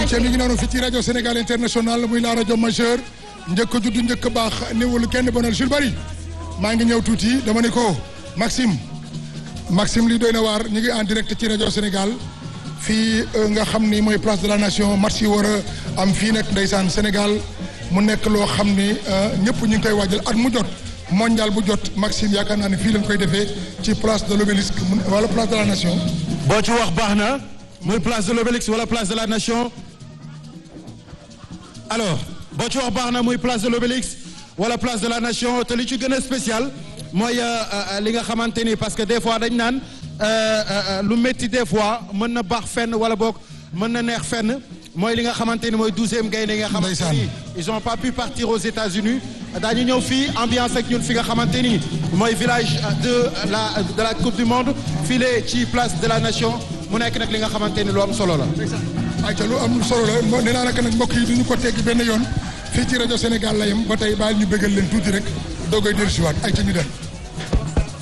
ayca mi ngi noonu fii ci rajo Sénégal international muy la rajo majeur njëkk a judd njëkk a baax néewul kenn bonal Jules Bari maa ngi ñëw tuuti dama ne ko Maxime Maxime lii doy na waar ñu ngi en direct ci rajo Sénégal fii nga xam ni mooy place de la nation match yi war a am fii nag ndeysaan Sénégal mu nekk loo xam ni ñëpp ñu ngi koy waajal at mu jot mondial bu jot Maxime yaakaar naa ne fii lañ koy defee ci place de l'obélisque wala place de la nation. boo ci wax baax na muy place de l'obélisque wala place de la nation alors boo ci wax baax na muy place de l'obélisque wala place de la nation te li ci gën a spécial mooy li nga xamante ni parce que des fois dañ naan lu métti des fois mën na baax fenn wala boog mën na neex fenn mooy li nga xamante ni mooy douzième gaynde nga xamante ni ils ont pas pu partir aux États-Unis daañu ñëw fii ambiance ak ñun fi nga xamante ni mooy village de la de la coupe du monde fii ci place de la nation mu nekk nag li nga xamante ni lu am solo la. ayca lu am solo la nee naa nag nag mbokk yi du ñu ko teggi benn yoon fii ci rajo Sénégal la yem ba tey baal ñu bëggal leen tuuti rek doogay dellusiwaat ayca ñu dem.